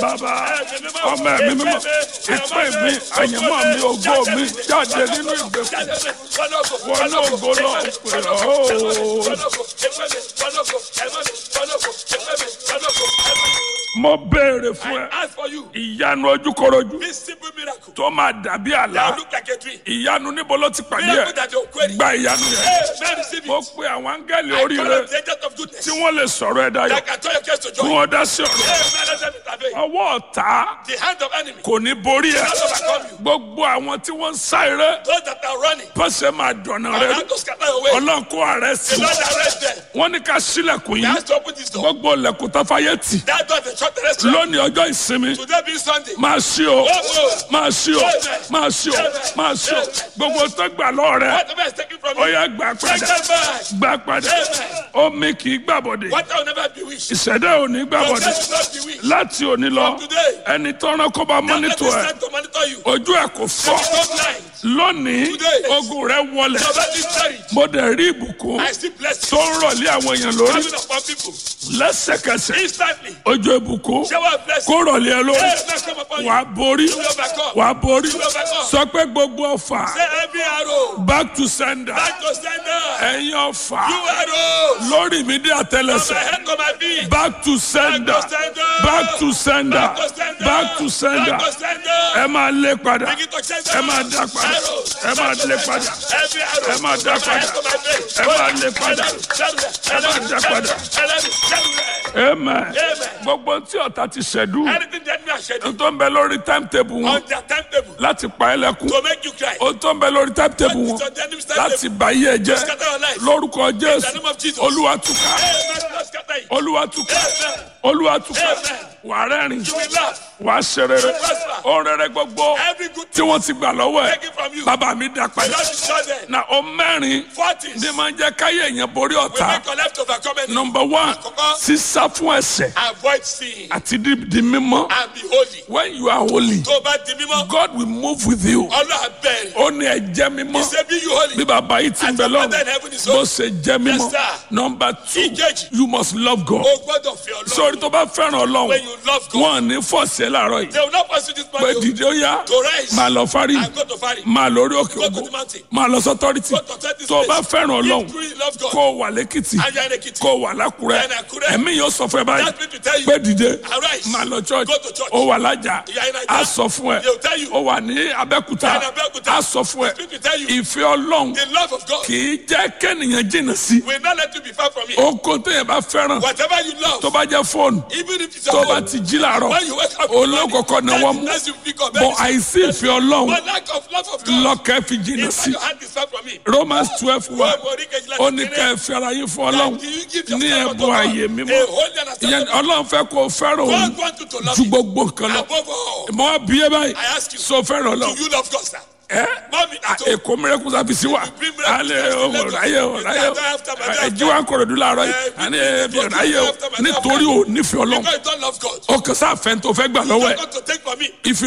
bàbá ọmọ ẹ̀mí mímọ́ ìpè mi àyànmọ́ mi ògo mi jáde nínú ìgbèkùn wọn náà ògo náà pè ọ́ mo béèrè fún ẹ I ask for you ìyanu ojúkorojú this simple miracle tó máa dàbí àlá that look like a tree. ìyanu níbo ló ti pàdé Miracle ẹ that you're querying. gba ìyanu yẹn Hey, man, receive mo it. pe àwọn áńgẹ́lì I call oríire on the agent of goodness tí wọ́n lè sọ̀rọ̀ ẹ dayọ̀ that can turn your case to kí joy. wọ́n dá sí ọ̀rọ̀ Hey, man, let them intervene. ọwọ́ ọ̀tá The hand of enemy kò ní borí ẹ cannot overcome you. gbogbo àwọn tí wọ́n ń sá eré Those that are running, pọ́sẹ̀ máa dọ̀nà I rẹ have to scatter your way. ọlọ́run kó ààrẹ sí The Lord arrest them. wọ́n ní ká sílẹ̀kùn He yìí has to open this door. gbogbo ilẹ̀kùn tó fàyè tì That door is a short terrestrial. lónìí ọjọ́ ìsinmi Today being Sunday. máa ṣí o máa ṣí o máa ṣí o máa ṣí o gbogbo tó gbà lọ́ọ̀ rẹ Whatever is taken from ó you, yẹ gbà take padà them back. gbà padà omi kì í gbàbọ̀dé What will never be wished. ìṣẹ̀dá ò ní Your gbàbọ̀dé death will not be wished. láti òní lọ From today, ẹni tọ́ran kó bá let mọ́nítò this ẹ̀ time to monitor you. ojú ẹ̀ kò fọ́ Stop blind. lónìí Today. ogun rẹ wọlẹ̀ Your body is buried. mo dẹ̀ rí ìbùkún I still bless tó you. ń rọ̀lé àwọn èèyàn lórí Coming upon people. lẹ́sẹ̀kẹsẹ̀ Instantly. ojú ìbùkún Shower of blessing. kó rọ̀lé ẹ lórí Hey, bless come upon you. wàá borí You will overcome. wàá borí You will overcome. sọ pé gbogbo ọfà Say every arrow. back to sender Back to sender. ẹ̀yin ọfà You arrows. lórí mi dé From my àtẹlẹsẹ̀ head to my feet. back to sender Back to sender. back to sender Back to sender. back to sender Back to sender. ẹ máa lé padà Begin to send ẹ máa dá padà ẹ máa lé padà Every arrow. ẹ máa dá padà ẹ máa lé padà ẹ máa dá padà amen gbogbo tí ọ̀tá ti ṣẹ̀dú Anything that me schedule tó ń bẹ lórí timetable wọn on their timetable láti pa ẹ́ lẹ́kún to make you cry. ó tó ń bẹ lórí timetable wọn It's on the enemy's láti timetable bà yí ẹ jẹ́ scatter your life. lórúkọ In the jésù name of Jesus. olúwa túká Amen. Lord, scatter it. olúwa túká Amen. olúwa túká Amen. wà á rẹ́rìn You will laugh. wà á ṣe rere ó rere gbogbo Every good tí wọ́n ti gbà lọ́wọ́ ẹ̀ taken from you. bàbá mi dá The padà Lord is not there. na ó mẹ́rin Forties ní máa ń jẹ́ káyé èèyàn borí will ọ̀tá make your life to overcome any. number one Àkọ́kọ́. sísá fún ẹ̀ṣẹ̀ Avoid sin àti di di mímọ́ and be holy. when you are holy Tó o bá di mímọ́, God will move with you Ọlọ́run bẹ̀rẹ̀. ó ní ẹ jẹ́ mímọ́ He say be you holy. bí bàbá yìí ti ń As bẹ your lọ́run father in heaven is bó holy. ṣe jẹ́ mímọ́ Yes, sir. number two Ìkejì. you must love God O gbọ́dọ̀ fi Ọlọ́run. sórí tó bá fẹ́ràn ọlọ́run When you love God, wọn ò ní fọ̀ọ̀sẹ̀ láàárọ̀ yìí they will not pursue this pé man to dìde ó yá to rise máa lọ fárí and go to Fari. máa lórí òkè Go to ògo the mountain. máa lọ sọ́tọ́rìtì Go to authorities tó o bá place. fẹ́ràn ọlọ́run If you really love God, kó o wà lẹ́kìtì and you are in Ekiti, kó o wà lákùrẹ́ And Àkúrẹ́. ẹ̀mí yóò sọ fún ẹ báyìí that means to tell you, pé dìde arise. máa lọ church Go to church. ó wà lájà You are in Naija. á sọ fún ẹ They will tell you. ó wà ní abẹ́kúta You are in Abẹ́òkúta. á sọ fún ẹ That means to tell you, ìfẹ́ ọlọ́run the love of God kì í jẹ́ kẹ́nìyàn jìnnà sí will not let you be far from it. oko téèyàn bá fẹ́ràn Whatever you love, tó bá jẹ́ fóònù even if it's tó your bá own, ti jí làárọ̀ when you wake up, in the morning, olókòkò náwó mú that is you pick up bọ̀ anything. àìsí ìfẹ́ ọlọ́run But lack of love of God, lọ́kẹ́ fi jìnnà if sí your hand is far from it, Romans twelve one Wọ́n mọ̀ orí kejìlá ó ní kékeré. ká ẹ fi ara yín fún ọlọ́run that you give ní yourself unto ẹ̀bùn God, ààyè a mímọ́ holy and ìyẹn acceptable. ọlọ́run fẹ́ kó o fẹ́ràn òun God wants you to love ju him gbogbo nǹkan lọ above all. mọ abiyẹ báyìí I ask you, so fẹ́ràn do ọlọ́run you love God, sir? ẹ Mọ́mí àtọ́. èkó mìíràn sábìsì wa alẹ́ ọ̀ráyè ọ̀ráyè ẹ̀jí wa kọ̀rọ̀dú láàárọ̀ yìí àní ẹ̀bí ọ̀ráyè nítorí ò nífẹ̀ẹ́ ọlọ́run Because you don't love God. ọkàn sáfẹ́ tó fẹ́ gbà lọ́wọ́ ẹ̀ God to take from me. if